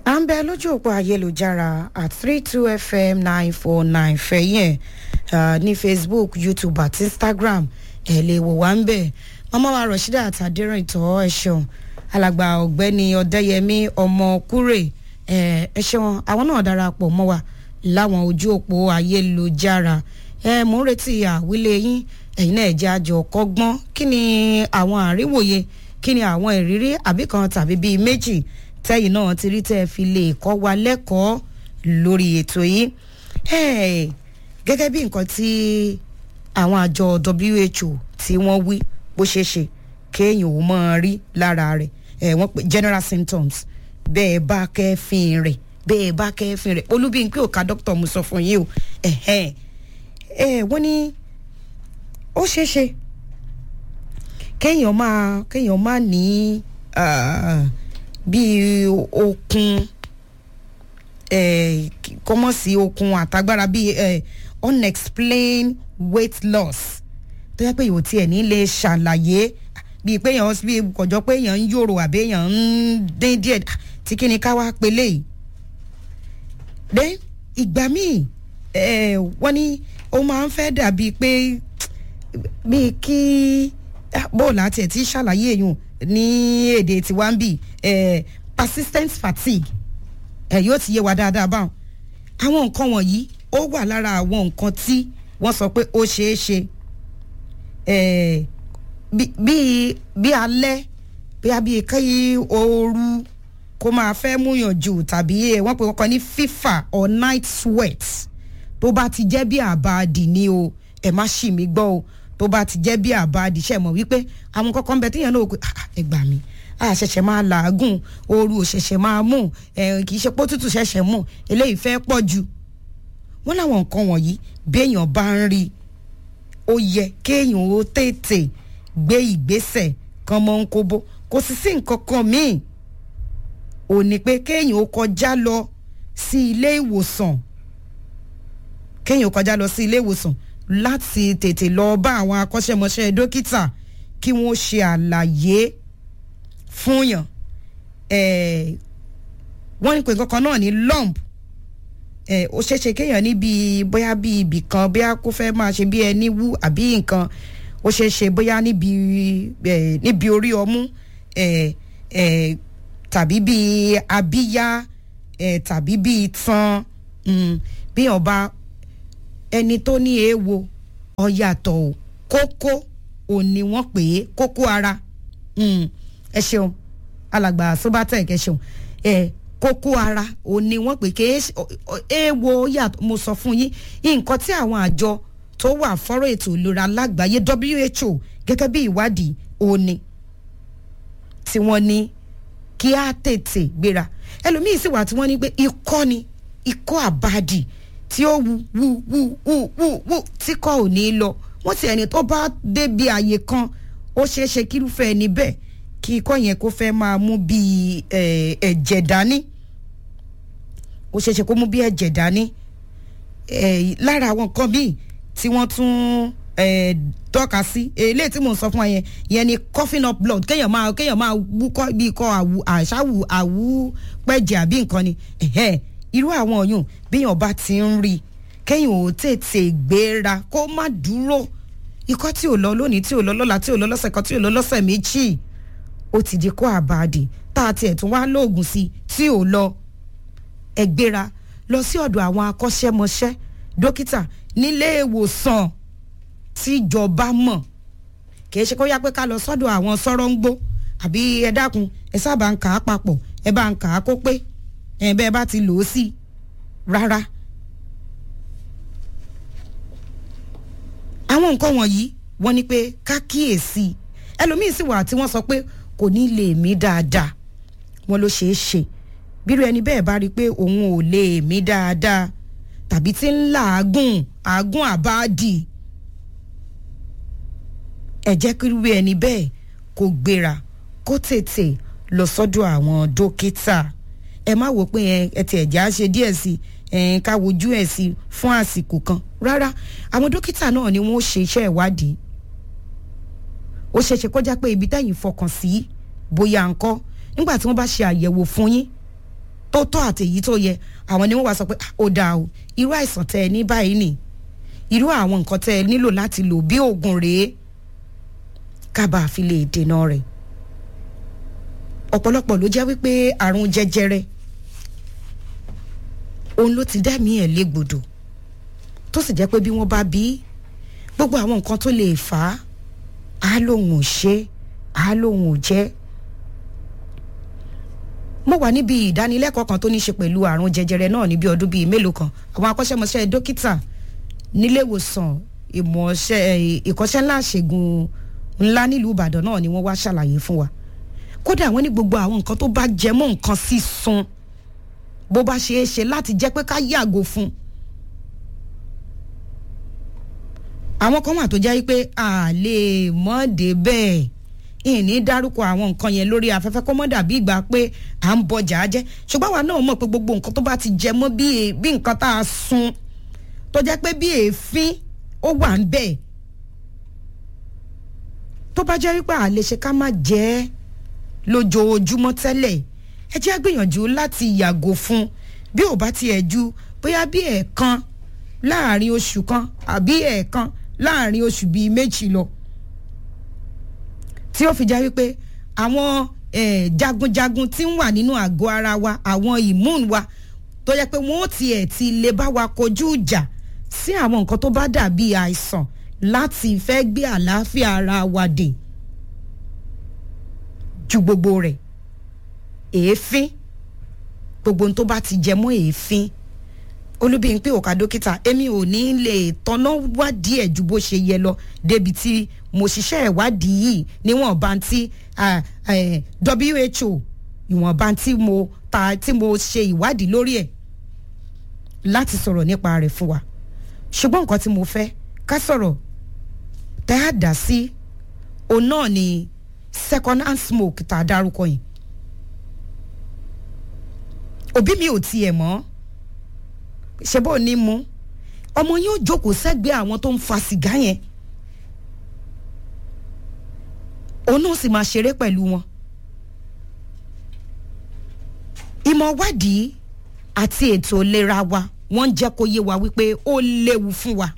à ń bẹ lójú òpó ayélujára at three two fm nine four nine fẹ̀yìn ẹ̀ ní facebook youtube àti instagram ẹ̀ lè wò wá ń bẹ̀ mama wa rashida àtàdérìn ìtọ́ ẹ̀ ṣeun alàgbà ọ̀gbẹ́ni ọ̀dẹ́yẹmí ọmọkúrè ẹ̀ ẹ̀ ṣeun àwọn náà darapọ̀ mọ́ wa láwọn ojú òpó ayélujára ẹ̀ mò ń retí àwílé yín ẹ̀yin náà ẹ̀jẹ̀ àjọ kọ́gbọ́n kí ni àwọn àríwòye kí ni àwọn ìrírí àbí kan tàbí bíi méjì tẹ́yìn náà ti rí tẹ́ ẹ fi lè kọ́ wa lẹ́kọ̀ọ́ lórí ètò yìí gẹ́gẹ́ bí nǹkan tí àwọn àjọ WHO tí wọ́n wí bó ṣe ṣe kéèyàn ò mọ̀ rí lára rẹ̀ wọ́n pè general symptoms bẹ́ẹ̀ bá kẹ́fìn rẹ̀ bẹ́ẹ̀ bá kẹ́fìn rẹ̀ olúbíyìnpé òka dókítà mo sọ fún yín o wọ́n ní ó ṣeé ṣe kéèyàn máa kéèyàn máa ní bíi okun kọ́mọ́ sí okun àtagbára bíi unexplained weight loss tó yẹ pé yóò tiẹ̀ ní lè ṣàlàyé bíi pé èèyàn bíi kọjọ pé èèyàn ń yòrò àbí èèyàn ń dín díẹ̀ tí kí ni ká wá pélé yìí. dé ìgbà míì wọ́n ní ó máa ń fẹ́ dàbí pé bíi kí bóòlù àti ẹ̀ tí ṣàlàyé èèyàn ní èdè tiwa ń bì persistent fatigue ẹ yóò ti yé wa dáadáa báwọn àwọn nǹkan wọ̀nyí ó wà lára àwọn nǹkan tí wọ́n sọ pé ó ṣeé ṣe bíi bí alẹ́ bíi bíi kí ooru kó máa fẹ́ múyàn jù tàbí wọ́n pè wọ́n kàn ní fífà or night sweat tó bá ti jẹ́ bí àbáàdì ni o ẹ má ṣì mí gbọ́ o tó bá ti jẹ́ bí àbáàdì ṣe mọ̀ wípé àwọn kankan bẹ tíyẹn náà ó pé ẹ gbà mí a ṣẹ̀ṣẹ̀ máa làágùn ooru ò ṣẹ̀ṣẹ̀ máa mú kì í ṣe pé òtútù ṣẹ̀ṣẹ̀ mú eléyìí fẹ́ pọ̀ jù wọ́n láwọn nǹkan wọ̀nyí béèyàn bá ń rí ó yẹ kéèyàn ó tètè gbé ìgbésẹ̀ kan mọ́ ń kóbó kò sì sí nǹkan kan míì ò ní pé kéèyàn ó kọjá lọ sí ilé ìwòsàn kéèyàn ó kọjá lọ sí ilé ìwòsàn láti tètè lọ bá àwọn akọ́ṣẹ́mọṣẹ́ dókítà kí wọ́n ṣe àlàyé fún yàn wọ́n ní pé kankan náà ní lump ó ṣeéṣe kéèyàn níbi bóyá bí ibì kan bóyá kó fẹ́ máa ṣe bí ẹni wú àbí nǹkan ó ṣeéṣe bóyá níbi níbi orí ọmú tàbí bí abíyá tàbí bí itan bí ọba ẹni tó ní èèwo ọ̀yàtọ̀ o kókó òní wọ́n pè é kókó ara ẹ ṣeun alàgbà sobatec ẹ ṣeun ẹ kókó ara òní wọ́n pè é èèwo yàtọ̀ mo sọ fún yín nǹkan tí àwọn àjọ tó wà fọ́rọ̀ ètò ìlera lágbàáyé WHO gẹ́gẹ́ bí ìwádìí òní tí wọ́n ní kí á tètè gbéra ẹlòmíín sì wà tí wọ́n ní pé ikọ́ ni ikọ́ àbádì tí ó wu wu wu wu wu wu tí kò ò ní lọ wọ́n ti ẹni tó bá débi àyè kan ó ṣeé ṣe kírúfẹ́ ẹni bẹ́ẹ̀ kí ikọ́ yẹn kó fẹ́ máa mú bí ẹ̀jẹ̀ dání ó ṣeé ṣe kó mú bí ẹ̀jẹ̀ dání lára àwọn nǹkan míì tí wọ́n tún tọ́ka sí eléyìí tí mò ń sọ fún ẹ yẹn yẹn ni coughing up blood kéèyàn máa kéèyàn máa wúkọ́ bí ikọ́ àwù àṣàwù àwù pẹ̀jẹ̀ àbí nǹkan ni irú àwọn ọ̀yùn bíyàn bá ti ń rí kéèyàn ò tètè gbéra kó má dúró ikọ́ tí ò lọ lónìí tí ò lọ lọ́la tí ò lọ lọ́sẹ̀ kan tí ò lọ lọ́sẹ̀ méjì ó ti di kó àbàdì tá a tiẹ̀ tún wá lóògùn sí tí ò lọ ẹ gbéra lọ sí ọ̀dọ̀ àwọn akọ́ṣẹ́mọṣẹ́ dókítà nílé ìwòsàn tíjọba mọ̀ kì í ṣe kó yá pé ká lọ sọ́dọ̀ àwọn sọ́rọ́ ń gbó àbí ẹ dákun ẹ sábà ń kà á papọ̀ ẹ bá ń kà á kó pé ẹ bẹ́ẹ̀ bá ti lò ó sí rárá. àwọn nǹkan wọ̀nyí wọ́n ní pé ká kíyèsí ẹlòmíín sì wà tí wọ́n sọ pé kò ní lè mí dáadáa wọ́n ló ṣeé ṣe bírú ẹni bẹ́ẹ̀ bá rí i pé òun ò lè mí dáadáa tàbí tí ń làágùn àágùn àbáàdì ẹ jẹ́ kí irú ẹni bẹ́ẹ̀ kó gbéra kó tètè lọ sọ́dọ̀ àwọn dókítà ẹ má wò pé ẹ ti ẹ̀já ṣe díẹ̀ sí i ká wojú ẹ̀ sí fún àsìkò kan rárá àwọn dókítà náà ni wọ́n ṣe iṣẹ́ ìwádìí ó ṣeéṣe kó já pé ibi tẹ́yìn fọkàn sí bóyá ńkọ́ nígbà tí wọ́n bá ṣe àyẹ̀wò fún yín tó tọ́ àti èyí tó yẹ àwọn ni wọ́n wá sọ pé "Ah, ó dáa o irú àìsàn tẹ ẹ ní báyìí nì irú àwọn nǹkan tẹ ẹ nílò láti lò bí oògùn rèé kábà fi lè dènà rẹ̀ ọ̀pọ̀lọpọ̀ ló jẹ́ wípé àrùn jẹjẹrẹ òun ló ti dẹ́mi ẹ̀ légbodò tó sì jẹ́ pé bí wọ́n bá bí gbogbo àwọn nǹkan tó lè fà á á lóun ò ṣe á lóun ò jẹ́ mo wà níbi ìdánilẹ́kọ̀ọ́ kan tó ní í ṣe pẹ̀lú àrùn jẹjẹrẹ náà níbi ọdún bíi mélòó kan àwọn akọ́ṣẹ́mọṣẹ́ dókítà nílé ìwòsàn ìmọ̀ọ́ṣẹ́ ìkọ́ṣẹ́ ńlá ṣègùn ńlá nílùú ìbàdàn náà ni wọ́n wá ṣàlàyé fún wa kódà wọ́n ní gbogbo àwọn nǹkan tó bá jẹ mọ́ nǹkan sísun bó bá ṣe é ṣe láti jẹ́ pé ká yàgò fún àwọn kan wà tó jẹ́ pé a lè mọ́ dé bẹ́ẹ̀ ìní dárúkọ àwọn nǹkan yẹn lórí afẹ́fẹ́ kó mọ́ dàbí ìgbà pé à ń bọjà jẹ́ ṣùgbọ́n àwa náà mọ̀ pé gbogbo nǹkan tó bá ti jẹ mọ́ bí è- bí nǹkan tá a sun tó jẹ́ pé bí èéfín ó wà ń bẹ̀ tó bá jẹ́ wípé à lè ṣe ká má jẹ́ ẹ́ lójoojúmọ́ tẹ́lẹ̀ ẹ jẹ́ á gbìyànjú láti yàgò fún bí ò bá tiẹ̀ ju bóyá bí ẹ̀ẹ̀kan láàrin oṣù kan àbí ẹ̀ẹ̀kan láàrin oṣù bíi méjì lọ tí ó fi já wípé àwọn eh, jagunjagun tí ń wà nínú àgọ́ ara wa àwọn immune wa tó yẹ pé wọ́n ó tiẹ̀ ti lè bá wa kojú ìjà sí àwọn nǹkan tó bá dàbí àìsàn láti fẹ́ gbé àlàáfíà ara wa dè ju gbogbo rẹ̀ èéfín gbogbo ohun tó bá ti jẹ mọ́ èéfín olúbíyìn pé òkà dókítà èmi ò ní lè tọ́nà wádìí ẹ̀ ju bó ṣe yẹ lọ débi tí mo ṣiṣẹ́ ìwádìí yìí níwọ̀nba tí ah, eh, WHO ìwọ̀nba tí mo ta tí mo ṣe ìwádìí lórí ẹ̀ láti sọ̀rọ̀ nípa rẹ̀ fún wa ṣùgbọ́n nǹkan tí mo fẹ́ ká sọ̀rọ̀ tẹ́ á dá sí òun náà ni second hand smoke tá a dárúkọ yìí òbí mi ò tiẹ̀ mọ́ ṣe bó ní mu ọmọ yín ó jókòó sẹ́gbẹ̀ẹ́ àwọn tó ń fa sìgá yẹn òun náà sì máa ṣeré pẹ̀lú wọn ìmọ̀ wádìí àti ètò ìlera wa wọ́n ń jẹ́ kó yé wa wípé ó léwu fún wa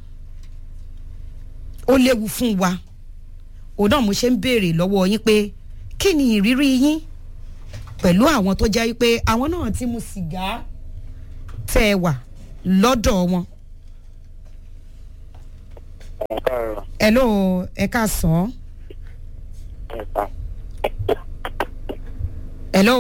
ó léwu fún wa òun náà mo ṣe ń béèrè lọ́wọ́ yín pé kí ni ìrírí yín pẹ̀lú àwọn tó jẹ́ wípé àwọn náà ti mu sìgá tẹ́ ẹ wà lọ́dọ̀ wọn. ẹ káàárọ̀ hello ẹ káàsán. ẹ̀ka hello.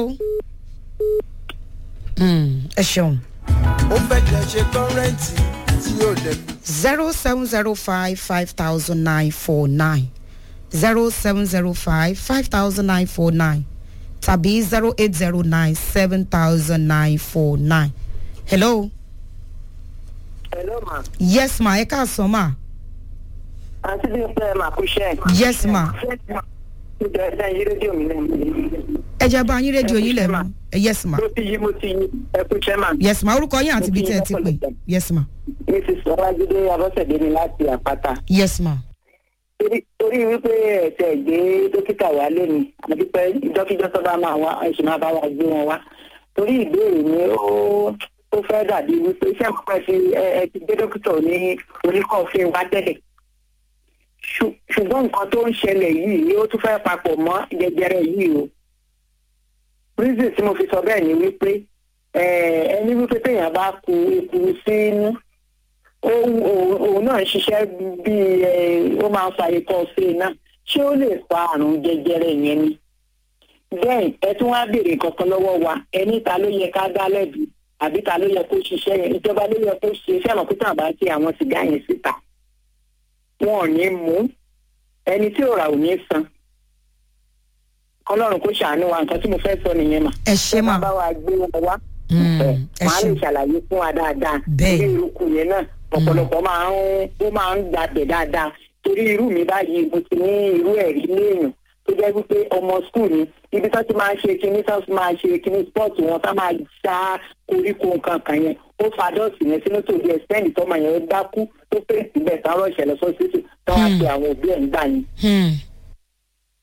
Mm, ẹ ṣeun. ó fẹ́ jẹ́ ṣe kọ́rẹ́ǹtì tí yóò dẹ̀ zero seven zero five five thousand nine four nine zero seven zero five five thousand nine four nine tàbí zero eight zero nine seven thousand nine four nine. hello. Hello ma. yes ma ẹ káàsán ma. Àǹtí bí pẹ́ máa kú iṣẹ́. yes ma. Ìjọ ẹ̀dá yí rédíò mi náà. ẹ jẹ́ bá yín rédíò yín lẹ̀ Ẹ kú mọ́ ẹ yes ma. Mo ti yí mo ti yí ẹ kú iṣẹ́ mà. yes ma orúkọ yín àti ibi tẹ́ ẹ ti pè yes ma. Mrs. Ọlájídé Abọ́sẹ̀dé ni láti àpáta. yes ma. Torí- Torí wípé ẹ̀sẹ̀ gbé dókítà wá lónìí, àdúpẹ́ ìjọ́kíjọ́ tó bá máa wá ẹ̀sùn máa bá wa gbé wọn wá. Torí ìbéèrè mi ó ó fẹ́ dàbí wípé iṣẹ́ pípẹ́ ti ẹ ẹ ti gbé dókítà ní oníkọ̀ọ́fín wá tẹ́lẹ̀. Ṣù- ṣùgbọ́n nǹkan tó ń ṣẹlẹ̀ yìí ó tún fẹ́ papọ̀ mọ́ jẹjẹrẹ yìí o. reason tí mo fi sọ bẹ́ẹ̀ ni wípé eh, ẹni wípé téèyàn bá ku ekuru sínú ó- òun òun náà ń ṣiṣẹ́ bíi eh, ó máa ń fa ikọ́ sí iná ṣé ó lè fa àrùn jẹjẹrẹ yẹn ni. bẹ́ẹ̀ ẹ tún wá béèrè kankan lọ́wọ́ wa ẹni ta ló yẹ ká dá lẹ́bi àbí ta ló yẹ kó ṣiṣẹ́ yẹn ìjọba ló yẹ kó ṣe fẹ́ràn pé tàbá ti àwọn sìgá yẹn síta wọn ò ní mú ẹni tí ò rà ò ní san kọlọ́run kó ṣàánú wa nǹkan tí mo fẹ́ sọ nìyẹn mà ẹ ṣe ma. bá wa gbé wọn wá Mm, ẹ ẹ wàá lè ṣe. ṣàlàyé fún wa dáadáa Bẹ́ẹ̀. torí irúkú yẹn náà ọ̀pọ̀lọpọ̀ máa ń ó máa ń gbàgbẹ́ dáadáa torí irú mi báyìí mo ti ní irú ẹ̀rí léèyàn tó jẹ́ wípé ọmọ skul ni ibi tó ti máa ń ṣe kinní tó ti máa ṣe kinní sport wọn tá máa ṣá koríko nǹkan kan yẹn ó fa dọ́ọ̀sì yẹn sínú tòbí ẹ̀sẹ́ǹdì tọ́mọ yẹn dákú tó fèsì bẹ́ẹ̀ táwọn ìṣẹ̀lẹ̀ sọ́sítì táwọn á pe àwọn òbí ẹ̀ ń gbà yẹn Hmm,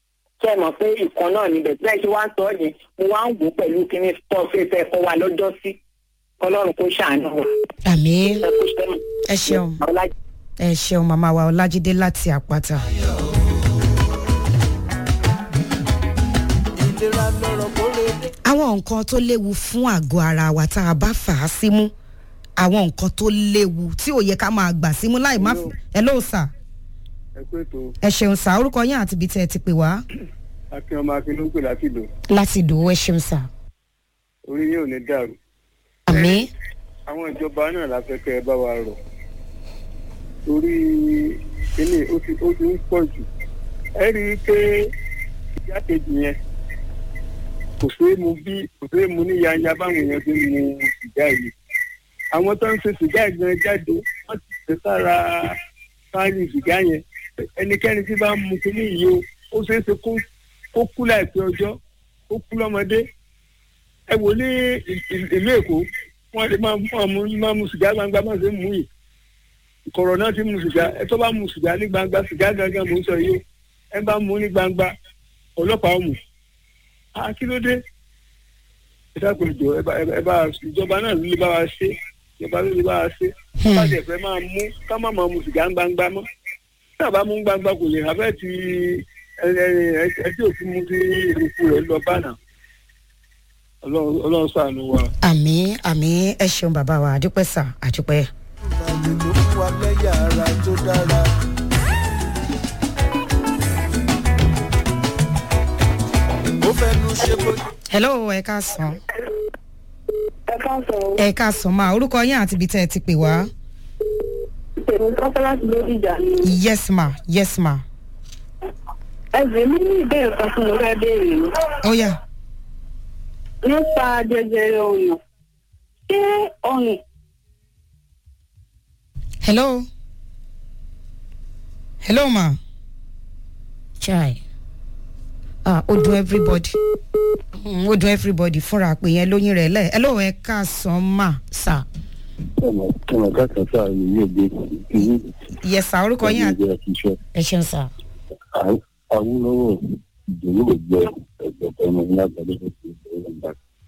ṣe é mọ̀ pé ìkan náà níbẹ̀ bẹ́ẹ̀ ṣe wá ń sọ yẹn mo wá ń wò ó pẹ̀lú kíní pọ́ọ̀fẹ́ fẹ́ kọ́ wa lọ́jọ́ sí ọlọ́run kó ṣàánú wa àmì ẹ kó ṣẹ́nu. ẹ ṣeun Ọlá- ẹ ṣeun màmá wa ọlájídé láti àpáta. ìlera lọ́rọ̀ kó lè dé. àwọn nǹkan tó léwu fún àgọ́ ara wa tá a bá fà á símú àwọn nǹkan tó léwu tí ò yẹ ká máa gbà símú láì má f- ẹ ló sà ẹ pé tó ẹ ṣeun sà orúkọ yín àti ibi tẹ́ ẹ ti pè wá akin ọmọ akin ló ń pè láti lò láti dòwó ẹ ṣeun sà. orí yóò ní dàrú àmì àwọn ìjọba náà la fẹ́ kẹ́ ẹ bá wa rọ̀ torí kíní ó ti ó ti ń pọ̀ jù ẹ rí i pé ìyá kejì yẹn kò séé mu bí kò séé mu ní yanya báwọn èèyàn ti ń mu sìgá yìí àwọn tó ń ṣe sìgá ìgbọ̀n jáde wọ́n ti ṣe sára fáìlì sìgá yẹn ẹnikẹ́ni tí bá ń mu kíní yìí o ó ṣeé ṣe kó kó kú láìpẹ́ ọjọ́ kó kú lọ́mọdé ẹ wò ní ì- ì- ìlú èkó wọn lè máa mú àmú máa mu sìgá gbangba máa ṣe ń mú yìí ìkọ̀rọ̀ náà ti mu sìgá ẹ tó bá mu sìgá ní gbangba sìgá gangan mò ń sọ yìí o ẹ bá mu ní gbangba ọlọ́pàá mú a kí ló dé ẹ dákun ìjọ ẹ bá ẹ bá ìjọba náà ló lè bá wa ṣe ìjọba ló lè bá wa ṣe bá jẹ fẹ́ máa mú ká má máa mu sìgá gbangba mọ́ tí a bá mú gbangba kò lè hàbẹ́ ti ẹ ẹ ẹ ẹ tí òfin mu ti ìrùkù rẹ̀ lọ bá náà ọlọ́run ọlọ́run ṣàánú wa. àmì àmì ẹ ṣeun bàbá wa àdúpẹ́ sà àdúpẹ́. ìbàdí ló fún wa lẹ́yà ara tó dára. ó fẹnu ṣe bó. hello ẹ káàsán ẹ káàsán o ẹ káàsán máa orúkọ yín àti ibi tẹ́ ẹ ti pè wá tèmi kọ́kọ́ láti lórí ìjà ni yes ma yes ma ẹ̀sìn mi ní ìbéèrè kan fún mo fẹ́ béèrè ni ó yá nípa jẹjẹrẹ ọyàn ṣé ọyàn hello hello ma chai ah ó dùn everybody Mm, ó dùn everybody fúnra pé yẹn lóyún rẹ̀ lẹ̀ hello ẹ káàsán ma sà ọmọ ọmọ káàkiri sáà yìí yóò gbé ìlú yes sà orúkọ yín àti ìjọba ṣiṣẹ́ ẹ ṣeun sà awúlọ́wọ́ ìdòwò ògbẹ ẹgbẹ̀tọ̀ ọmọ ní àgbàdo tó ti bẹ̀rẹ̀ nígbà.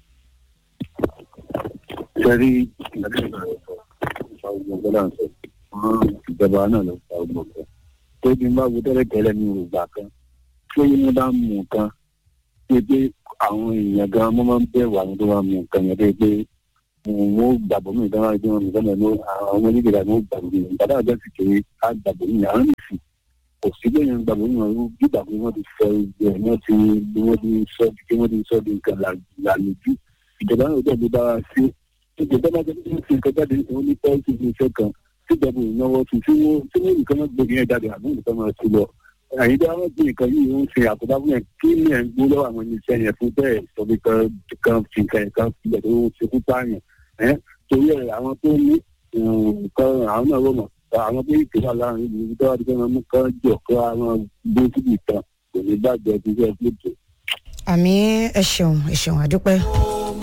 sẹ́rí ìgbàlódé rẹ̀ sọ ìfà ogun ọgbọ́dá ń sọ fún ìjọba náà ló fa ogun ọgbẹ́. tó bí n bá wo tẹ́lẹ̀tẹ́lẹ̀ ní ògbà kan tí ó yín bá mú nǹkan pé pé àwọn èèyàn gan wọ́n máa ń bẹ̀rù àwọn tó bá mú nǹkan yẹn pé pé mo gbàgbọ́ mi ìdáná ẹgbẹ́ wọn nìkan náà ló àwọn ọmọ onígbèrè àwọn gbàgbọ́ mi ìgbàdá àjọ ti kéré á gbàgbọ́ mi àwọn nìsín kò sí lẹ́yìn gbàgbọ́ mi ọ̀rọ̀ gbígbà pé wọ́n ti fẹ́ ìgbẹ́ wọ́n ti wọ́n ti sọ di wọ́n ti sọ di nǹkan làlùjú ìjọba náà dẹ̀ ló bá wa sí ìjọba náà jẹ́ pé ṣe nǹkan jáde wọ́n ní pọ́ọ̀sì ní iṣẹ́ kan tíjọba ìnáwó tún tí wọ́n tí wọ́n nìkan máa gbé yẹn jáde àbí nìkan máa ti lọ àyíká wọn gbé nǹkan yìí ń ṣe àkóbá fún yẹn kí ni ẹ̀ ń gbó lọ́wọ́ àwọn iléeṣẹ́ yẹn fún bẹ́ẹ̀ sọ pé kan kan fi nǹkan yẹn kan filẹ̀ tó ṣekú pààyàn ẹ́ torí ẹ̀ àwọn tó ní nǹkan àwọn náà rọ̀ mọ̀ àwọn tó yìí kéwà láàrin ìlú tó wà dípẹ́ máa mú kán jọ kó àwọn gbé síbi kan kò ní bàjẹ́ bí wọ́n gbé jù. àmì ẹ ṣeun ẹ ṣeun àdúpẹ́. ó